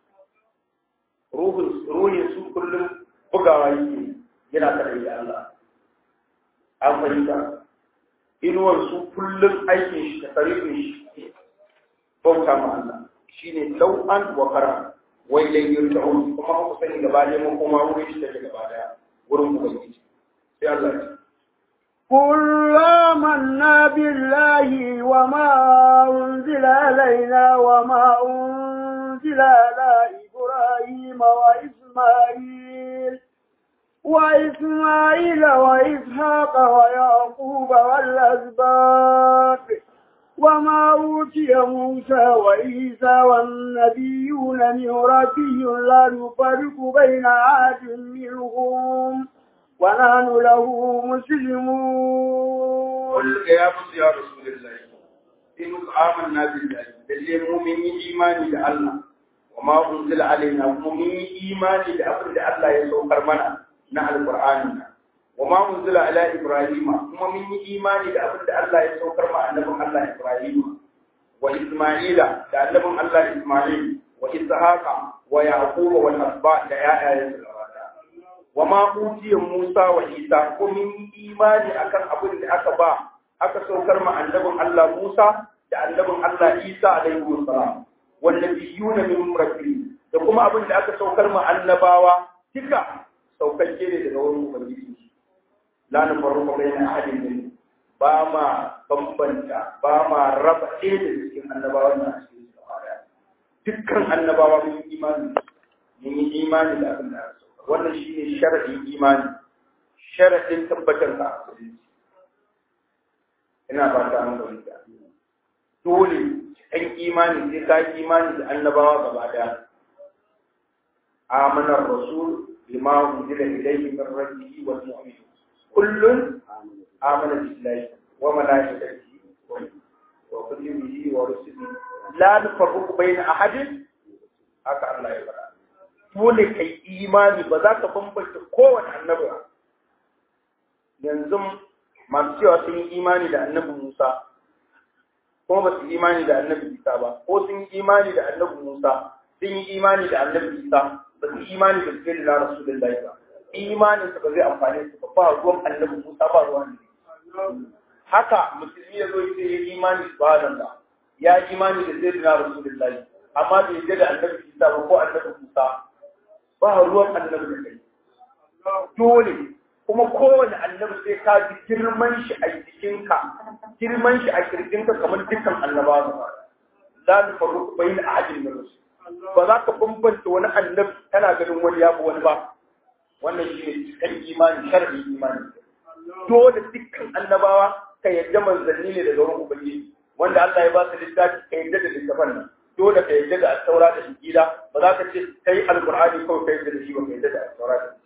[SPEAKER 3] ruhin su kullum bugawa yake yana tare da Allah an fahimta inuwar su kullum aikin shi da sarifin shi bauta ma Allah shine lau'an wa kara wai dai yin ta'un kuma ku sani gaba ne mun kuma wurin shi take gaba daya wurin ubangiji sai Allah ya
[SPEAKER 2] قل آمنا بالله وما أنزل علينا وما أنزل على إبراهيم وإسماعيل وإسماعيل وإسحاق ويعقوب والأسباط وما أوتي موسى وعيسى والنبيون من ربهم لا نفرق بين أحد منهم ونحن له مسلمون
[SPEAKER 3] قل يا موسى يا رسول الله إن آمنا بالله بالله مؤمن إيماني لله وما أنزل علينا مؤمن إيماني لأبد الله يسوع منا na alƙur'ani wa ma unzila ala ibrahima kuma mun yi imani da abin da Allah ya saukar ma annabin Allah Ibrahim wa Isma'ila da annabin Allah Isma'il wa Ishaqa wa Yaquba wal asba da ƴaƴayen su gaba wa ma utiya Musa wa Isa ko mun yi imani akan abin da aka ba aka saukar ma annabin Allah Musa da annabin Allah Isa alaihi salam wal nabiyuna min rabbihim da kuma abin da aka saukar ma annabawa duka saukakke ne daga wurin ubangiji la na farko bai na ahadin ne ba ma bambanta ba ma raba ɗaya da cikin annabawan na cikin su gaba daya dukkan annabawa mun yi imani mun yi imani da abin da aka sauka wannan shine sharadin imani sharadin tabbatar da musulunci ina ba ta an fahimta dole cikin imani sai ka yi imani da annabawa gaba daya amanar rasul بما أنزل إليه من ربه والمؤمنون كل آمن بالله وملائكته وكتبه ورسله لا نفرق بين أحد haka Allah ya faɗa dole kai imani ba za ka bambanta kowane annabi ba yanzu masu cewa sun yi imani da annabi Musa kuma ba su imani da annabi Isa ba ko sun yi imani da annabi Musa sun yi imani da annabi Isa ba su imani da sai da Rasulullahi ba imanin su ba zai amfane su ba ba ruwan annabi Musa ba ruwan ne haka musulmi ya zo ya ce ya imani subhanallah ya imani da sai da Rasulullahi amma bai yarda da annabi Isa ba ko annabi Musa ba ruwan annabi da kai dole kuma kowane annabi sai ka ji girman shi a jikinka girman shi a kirjinka kamar dukkan annabawa ba la nufarriqu bayna ahadin min rusul ba za ka bambanta wani annabi kana ganin wani ya wani ba wannan shi ne cikin imani sharri imani dole dukkan annabawa ka yadda manzanni ne daga wurin ubangiji wanda Allah ya ba su littafi ka yadda da littafan nan dole ka yadda da asaura da injila ba za ka ce kai alqur'ani kawai ka yadda da shi ba ka yadda da asaura da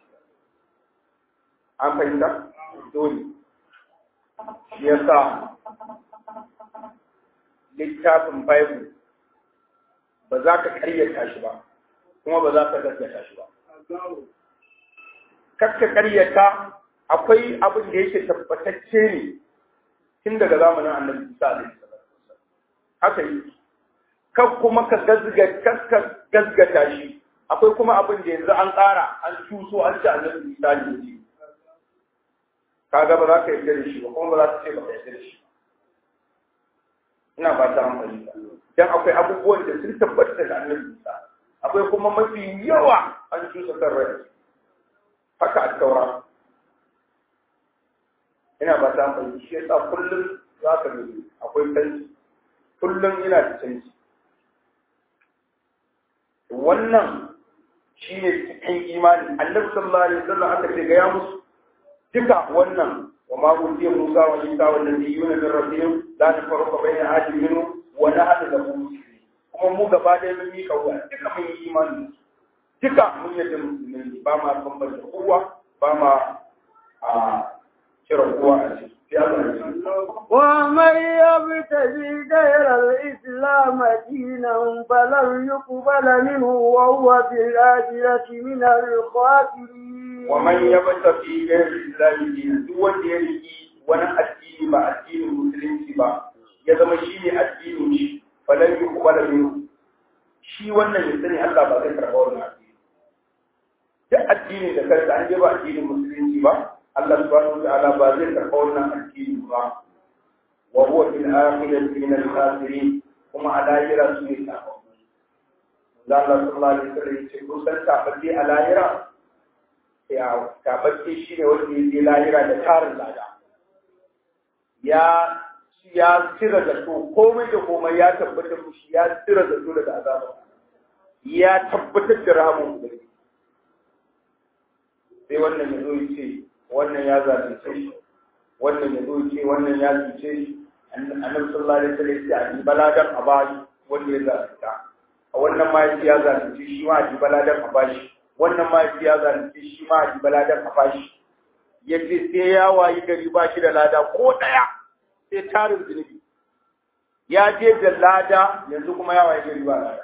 [SPEAKER 3] an fahimta dole shi yasa littafin bible ba za ka karyata shi ba kuma ba za ka gaskata shi ba kakka karyata akwai abin da yake tabbatacce ne tun daga zamanin annabi Isa alaihi salatu haka yi kan kuma ka gazgata shi akwai kuma abin da yanzu an ƙara an cuso an ci annabi Isa ne kaga ba za ka yarda da shi ba kuma ba za ka ce ba ka yarda da shi ina ba ta amfani da dan akwai abubuwan da sun tabbata da annabi Isa akwai kuma mafi yawa an cusa kan rai haka a taura ina ba ta amfani shi yasa kullum za ka gani akwai canji kullum ina da canji wannan shi ne cikin imani annabi sallallahu alaihi wasallam aka ce ga ya musu duka wannan wa ma utiya Musa wa Isa wa nabiyuna min rabbihim la tafarraqa bayna ahadin minhum wa nahnu lahu muslimun kuma mu gaba ɗaya mun yi kawai duka mun yi imani duka mun yi musulmi ba ma bambanta kowa ba ma a kira kowa a ciki
[SPEAKER 2] ومن يبتغي غير الإسلام دينا فلن يقبل منه وهو في الآخرة من الخاسرين
[SPEAKER 3] ومن يبتغي غير الإسلام دينا دون يريد وانا الدين با الدين المسلم با ya zama shi ne addinin shi falan yi kuma da minu shi wannan ya sani Allah ba zai karɓa wannan addini duk addinin da kansa an je ba addinin musulunci ba Allah subhanahu wa ta'ala ba zai karɓa wannan addini ba wa huwa fil akhirati min al khasirin kuma a lahira su ne tafafu da Allah sallallahu alaihi wasallam ya ce kun san tafafi a lahira ya tafafi shi ne wanda ya je lahira da tarin lada ya ya cire zato komai da komai ya tabbatar mushi ya cire zato daga azabar ya tabbatar da rahamun ubangiji sai wannan ya zo ya ce wannan ya zalunce shi wannan ya zo ya ce wannan ya zuce shi annabi sallallahu alaihi wasallam ya ce a baladan a bashi wanda ya zalunta a wannan ma ya zalunce shi ma a baladan a bashi wannan ma ya zalunce shi ma a baladan a bashi yace sai ya wayi gari ba shi da lada ko daya sai tarin zunubi ya je da lada yanzu kuma ya waye gari ba lada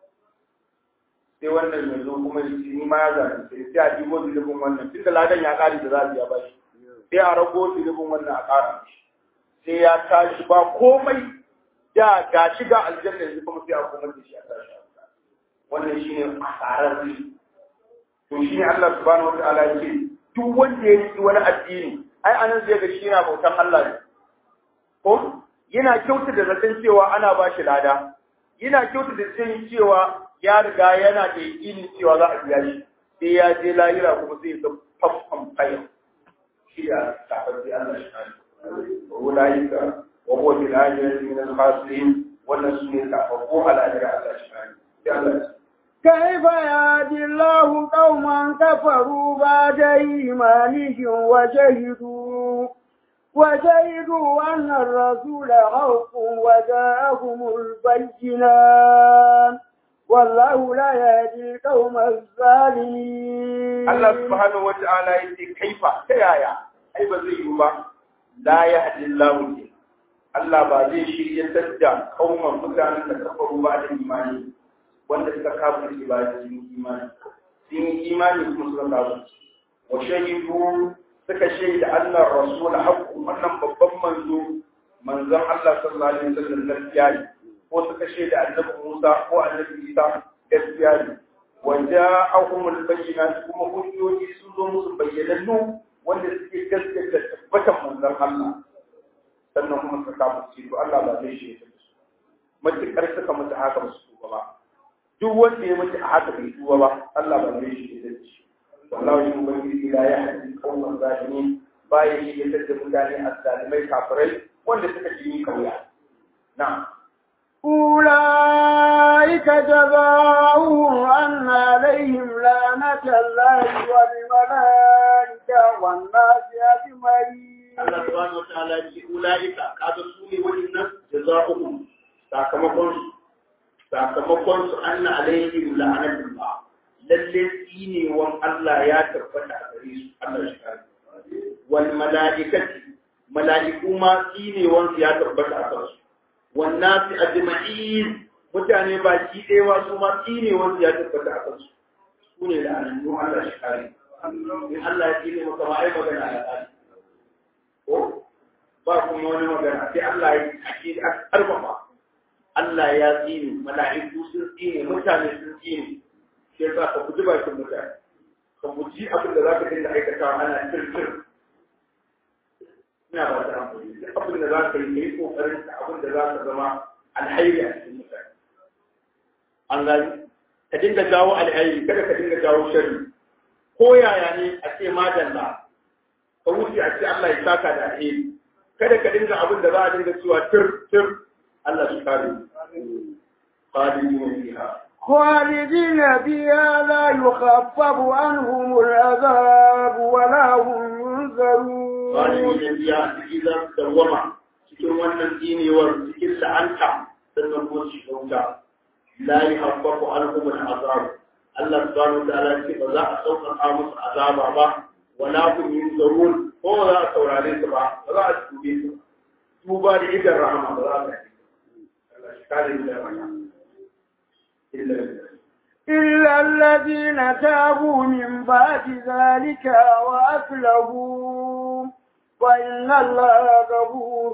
[SPEAKER 3] sai wannan yanzu kuma ni ma ya zaɓi sai sai a dibo zunubin wannan tun da ladan ya ƙari da za a biya ba shi sai a rago zunubin wannan a ƙara sai ya tashi ba komai da ga shi ga aljanna yanzu kuma sai a komar da shi a tashi wannan shine asarar shi to shine Allah subhanahu wa ta'ala ya ce duk wanda ya yi wani addini ai anan zai ga shi yana bautan Allah ne ko yana kyautu da zaton cewa ana ba shi lada yana kyautu da zaton cewa ya riga yana da yakinin cewa za a biya shi sai ya je lahira kuma sai ya fafan kaya shi ya tafar da Allah shi kare ulaika wa huwa bil ajrati min al khasirin wannan su ne tafafu al ajra Allah shi kare sai Allah
[SPEAKER 2] كيف يهدي الله قوما كفروا بعد إيمانهم وشهدوا وشهدوا أن الرسول حق وجاءهم البينات والله لا يهدي القوم الظالمين
[SPEAKER 3] الله سبحانه وتعالى يقول كيف كيايا أي بزي با لا يهدي الله Allah ba zai shiryatar da kauman mutanen da kafaru ba da imani wanda suka kafa shi ba da sun imani sun yi imani kuma suka kafa wa shahidu suka shaida Allah rasul haqqu wannan babban manzo manzon Allah sallallahu alaihi wasallam gaskiya ne ko suka shaida annabi Musa ko annabi Isa gaskiya ne wa ja'ahum al-bayyinat kuma hujjoji sun zo musu bayyanannu wanda suke gaskata tabbatan manzon Allah sannan kuma suka kafa shi to Allah ba zai shaida su matukar suka mutu haka ba su ba duk wanda ya mutu a haka bai tuba ba Allah ba zai shaida shi wallahi shi ubangiji la yahdi qawman zalimin baya shi ya tada mutane azzalimai kafirai wanda suka ji kauya na'am
[SPEAKER 2] أولئك جزاؤهم أن عليهم لعنة الله والملائكة والناس أجمعين.
[SPEAKER 4] Allah subhanahu wa ta'ala ya ce ulaika kaga su ne wannan jazaohum sakamakon su sakamakon su anna alaihim la'anatullah lalle tsinewan Allah ya tabbata a gare su Allah shi kare wal malaikati malaiku ma tsinewan su ya tabbata a kansu wan nasi ajma'in mutane ba ki ɗewa su ma tsinewan su ya tabbata a kansu su ne da annabi Allah shi kare in Allah ya tsine maka ma ai magana ya tsari ko ba kuma wani magana sai Allah ya ake karfafa Allah ya tsine mala'iku sun tsine mutane sun tsine sai yasa ka guji bakin mutane ka guji abin da za ka dinga aikatawa ana tirtir ina ba ta amfani duk abin da za ka yi ka yi kokarin ka abin da za ka zama alhairi a cikin mutane an gani ka dinga jawo alhairi kada ka dinga jawo sharri ko yaya ne a ce madalla ka wuce a ce Allah ya saka da alheri kada ka dinga abin da za a dinga cewa tir tir Allah shi kare khalidina fiha
[SPEAKER 2] خالدين فيها لا يخفف عنهم العذاب ولا هم ينذرون
[SPEAKER 4] khalidina fiha idan dawama cikin wannan dinewar cikin la'anta sannan kuma shi kauta la yuhaffafu anhum al'azab Allah subhanahu wa ta'ala ce ba za a sauƙaƙa musu azaba ba wala hum yunzarun ko ba za a saurare su ba ba za a tube su tuba da idan rahama ba za a yi Allah shi kare mu da rahama illa
[SPEAKER 2] إلا الذين تابوا من بعد ذلك وأصلحوا فإن الله غفور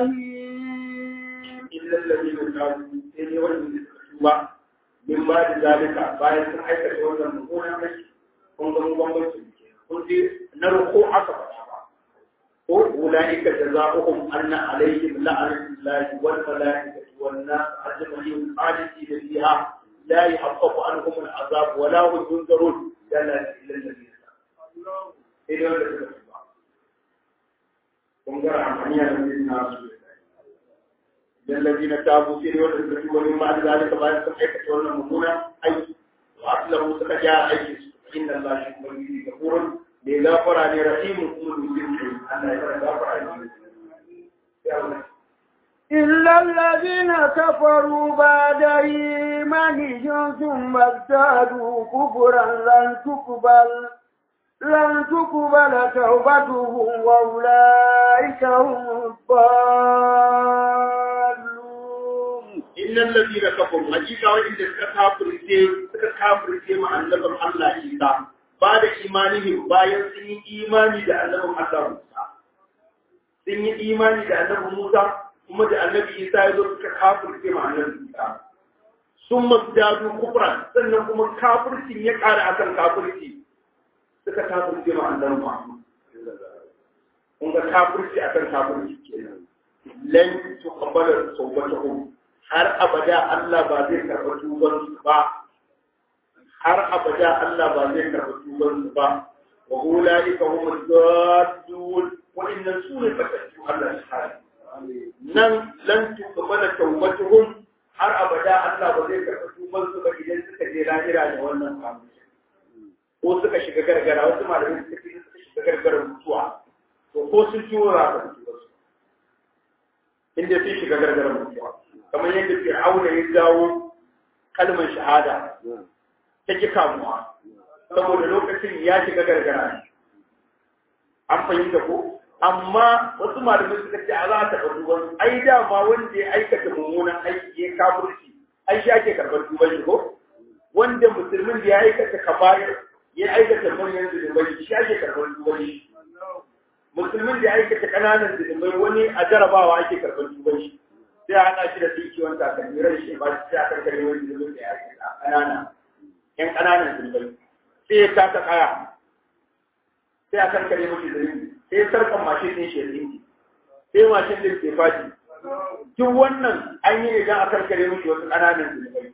[SPEAKER 2] رحيم
[SPEAKER 4] illa alladhina tabu sai ne wanda suka tuba min ba da zalika bayan sun aikata wannan mummunan aiki kun ga mun bambanci kun ji na ruku aka faɗa ba ko ulaika jazaohum anna alaihim la'natullahi wal malaikati wan nas ajma'in khalidina fiha la yuhaqqaqu anhum al'azab wa la hum yunzarun dalla illa alladhina tabu sai ne wanda suka tuba kun ga amaniya da nasu الذين تابوا في ريوة الكتب ومن بعد ذلك بعد سمعك تولى مهونا أي وأصله سكجاء أي إن الله شكرا به غفور لغافر عن رحيم كل مسلم أن يغفر عن
[SPEAKER 2] إلا الذين كفروا بعد إيمانهم ثم ازدادوا كفرا لن تقبل لن تقبل توبتهم وأولئك هم الضالون
[SPEAKER 4] إن الذين كفروا حقيقة وإن كفروا suka kafirce ma annabin Allah Isa ba da imanihim bayan sun yi imani da annabin Allah Musa sun yi imani da annabin Musa kuma da annabi Isa ya zo suka kafirce ma annabin Isa sun masdadu kufran sannan kuma kafircin ya ƙara akan kafirci suka kafirce ma annabin Muhammad kun ga kafirci akan kafirci kenan lan tuqbala tawbatuhum har abada Allah ba zai karɓa tuban su ba har abada Allah ba zai karɓa tuban su ba wa ulaika humul daddun wa inna sunu fatattu Allah subhanahu nan lan tuqbala tawbatuhum har abada Allah ba zai karɓa tuban su ba idan suka je lahira da wannan kafirci ko suka shiga gargara wasu malamai suka ce suka shiga gargarar mutuwa to ko sun ciwo za ka mutuwa su inda sun shiga gargarar mutuwa kamar yadda fir'auna ya jawo kalmar shahada ta ki kamuwa saboda lokacin ya shiga gargara ne an fahimta ko amma wasu malamai suka ce a za ta ɗauki wani ai dama wanda ya aikata mummunan aiki ya kafurci ai shi ake karɓar tuban shi ko wanda musulmin da ya aikata kabayar ya aikata manyan zunubai shi ake karɓar tuban shi musulmin da ya aikata ƙananan zunubai wani a jarabawa ake karɓar tuban shi sai a haɗa shi da dukiyon takalmi ran shi ba shi a karkare wani zunubin da ya aikata ƙanana ƴan ƙananan zunubai sai ya taka kaya sai a karkare mashi zunubi sai ya sarkan mashin ɗin shi ya tsinki sai mashin ɗin ke faɗi duk wannan an yi idan a karkare mashi wasu ƙananan zunubai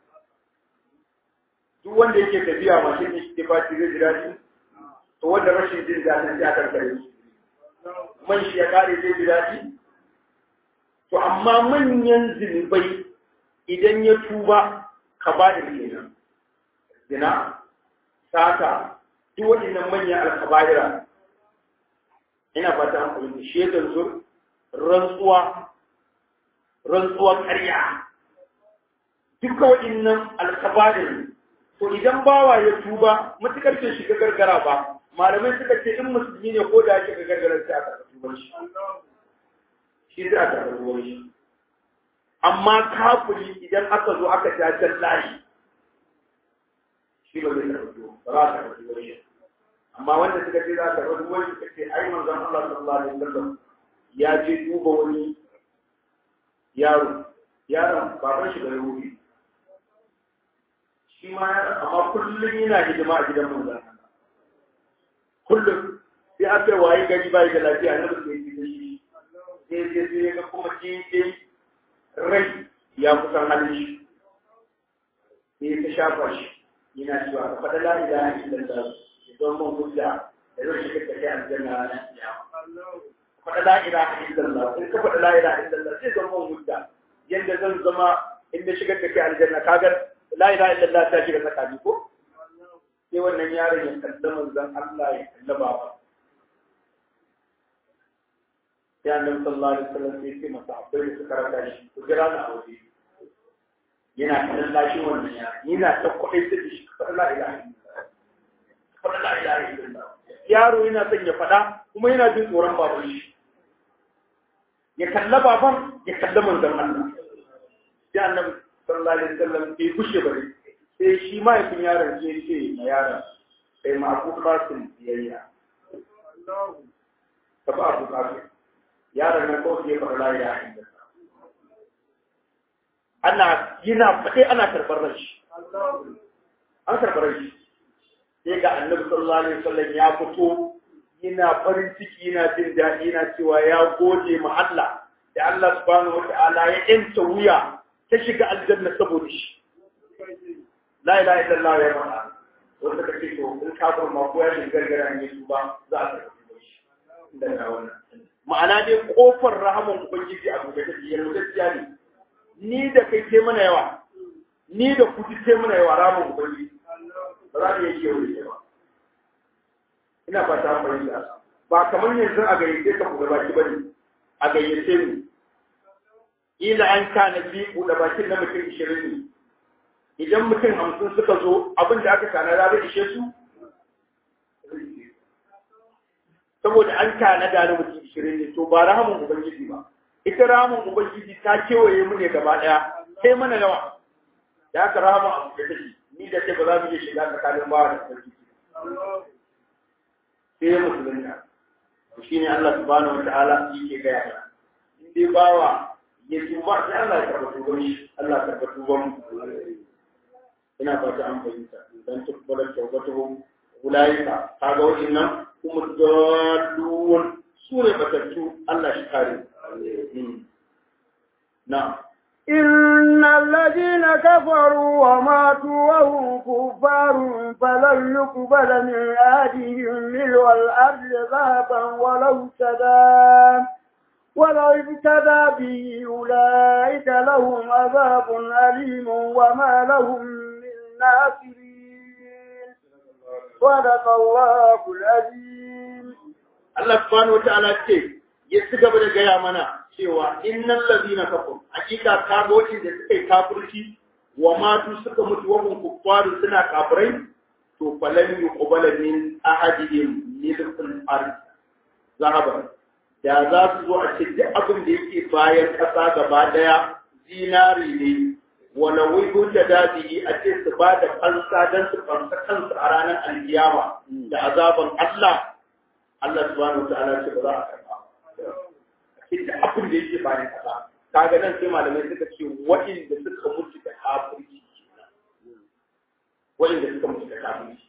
[SPEAKER 4] duk wanda yake tafiya mashin ɗin shi ke faɗi zai ji daɗi to wanda rashin jin daɗin sai a karkare shi man shi ya ƙare zai ji daɗi to amma manyan zunubai idan ya tuba ka ba da kenan zina sata duk waɗannan manyan alkabaira ina fata an fahimta shaidan zur rantsuwa rantsuwar ƙarya duka waɗannan alkabair to idan bawa ya tuba matukar bai shiga gargara ba malamai suka ce in musulmi ne ko da ya shiga gargara sai aka tuba shi shi za a karɓi ruwan shi amma kafiri idan aka zo aka jajen layi shi ba zai karɓi ruwan ba za a karɓi ruwan shi amma wanda suka ce za ka rabu wani suka ce ai manzon Allah sallallahu alaihi wasallam ya je duba wani yaro yaron baban shi da ruhi shi ma yaron amma kullum yana hidima a gidan manzon kullum sai aka waye gari bai da lafiya na mutum yake da shi sai sai sai ga kuma daidai rai ya kusan halin shi sai ta shafa shi yana cewa ka faɗa la ilaha illallah ya zama mun hujja da zai shiga da kai aljanna ranar kiyama faɗa la ilaha illallah in ka faɗa la ilaha illallah zai zama mun hujja yanda zan zama in na shigar da kai aljanna kaga la ilaha illallah ta shiga tsakani ko sai wannan yaron ya kalla manzon Allah ya kalla baba ya annabi sallallahu alaihi wasallam sai ce masa akwai da suka raka shi ku jira na aure yana kallon lashi wannan ya yana ta kuɗai ta shi faɗa la ilaha illallah faɗa la ilaha illallah yaro yana son ya faɗa kuma yana jin tsoron baban shi ya kalla baban ya kalla manzon Allah sai annabi sallallahu alaihi wasallam bai kushe bare sai shi mahaifin yaron ya ce ma yaron sai ma abu kasim biyayya ka ba abu kasim yaron nan kawai ya faɗa la ilaha illallah ana yana faɗe ana karɓar rashi an karɓar rashi sai ga annabi sallallahu alaihi wasallam ya fito yana farin ciki yana jin daɗi yana cewa ya gode ma Allah da Allah subhanahu wata'ala ya yanta wuya ta shiga aljanna saboda shi la ilaha illallah ya mana wanda kake to in ka bar ma ko ya shiga gargara ne su ba za a karɓi shi da wannan ma'ana dai kofar rahaman ubangiji a gobe take yana gaskiya ne ni da kai ce mana yawa ni da kuti ce mana yawa rahaman ubangiji ba za mu iya kewaye ba ina fata an fahimta ba kamar yanzu a gayyace ka buɗe baki bane a gayyace ni ila an kana bi buɗe bakin na mutum ishirin ne idan mutum hamsin suka zo abin da aka tanada zai ishe su saboda an tanada na mutum ishirin ne to ba rahamun ubangiji ba ita rahamun ubangiji ta kewaye mu ne gaba ɗaya sai mana yawa da aka rahamun abu da take ni da ce ba za mu iya shiga tsakanin bawa da sarki sai musulunta shi ne Allah subhanahu wataala yake gaya mana in dai bawa ya tuba sai Allah ya karɓa tuban shi Allah ya karɓa tuban mu ina fata an fahimta dan tukbalar tawbatuhum ulaika kaga wa'annan kuma dalun sure batattu Allah shi kare na'am
[SPEAKER 2] إن الذين كفروا وماتوا وهم كفار فلن يقبل من أهلهم ملء الأرض ذهبا ولو ابتدى ولو ابتدى به أولئك لهم عذاب أليم وما لهم من ناصرين صدق الله العظيم
[SPEAKER 4] الله سبحانه وتعالى ya ci gaba da gaya mana cewa innal ladina kafar hakika kaga wanda suka yi kafirci wa matu suka mutu wa hum kuffaru suna kafirai to falan yuqbala min ahadihim milkul ard zahaban da za su zo a ce duk abin da yake bayan ƙasa gaba daya zinari ne wala wibu da dadi a ce su ba da fansa dan su fansa kansu a ranar alkiyama da azaban Allah Allah subhanahu wa ta'ala ce ba za a karba ita abin da yake bayan kasa kaga nan sai malamai suka ce waɗanda suka mutu da kafirci waɗanda suka mutu da kafirci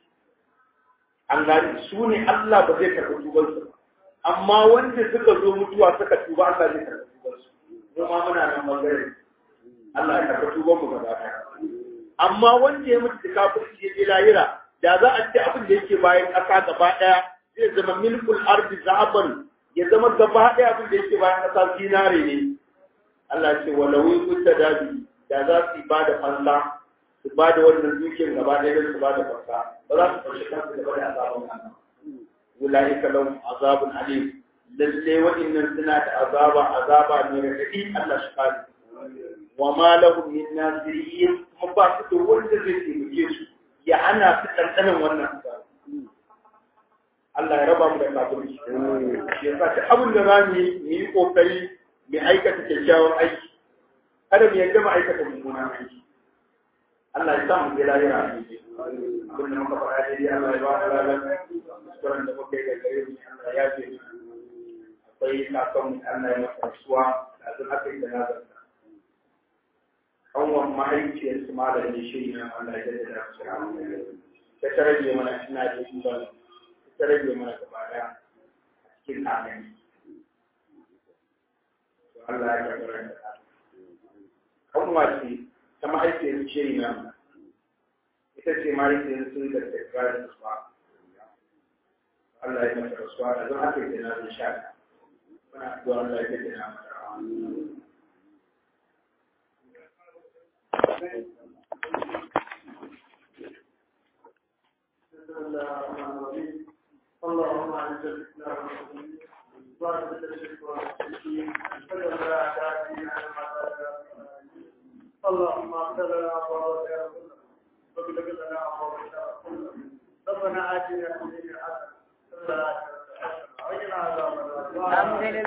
[SPEAKER 4] an gani su ne Allah ba zai karɓi tuban su amma wanda suka zo mutuwa suka tuba Allah zai karɓi tuban su mu ma muna nan bangare Allah ya karɓi tuban mu gaba ɗaya amma wanda ya mutu da kafirci ya je lahira da za a ce abin da yake bayan ƙasa gaba ɗaya zai zama milkul ardi zahaban ya zama gaba ɗaya abin da yake bayan ƙasa zinare ne Allah ce wa lawi mutta dabi da za su ba da fansa su ba da wannan dukiyar gaba ɗaya don su ba da fansa ba za su fashe kansu gaba da azabun Allah ulaika lahum azabun alim lalle waɗannan suna da azaba azaba mai raɗaɗi Allah shi kare wa ma lahum min nasirin kuma ba su da wanda zai taimake su ya hana su ɗanɗanan wannan azaba Allah ya raba mu da kafirci. Shi yasa duk abin da za mu yi mu yi kokari mu aikata kyakkyawan aiki. Kada mu yadda mu aikata mummunan aiki. Allah ya sa mu je lahira a cikin. Abin da muka faɗa dai Allah ya ba mu lafiya. baban mu Allah ya masa rasuwa da zan aka yi da nazarta kanwan mahaifiyar su malamin shi na Allah ya da su ta ta rage mana ina da ban ta rage mana gaba daya cikin amin Allah ya gabara da kanwa ce ta mahaifiyar shi na ita ce mahaifiyar su da ta kira da su Allah ya masa rasuwa da zan aka yi da nazar sha muna addu'a Allah ya da na masa
[SPEAKER 1] اللهم اعز الاسلام والمسلمين وارزق الشرك والمشركين فلولا اعدائنا اللهم اغفر لنا ابواب واغفر لنا ابواب ربنا اتنا في الدنيا حسنه وفي الاخره حسنه وقنا عذاب النار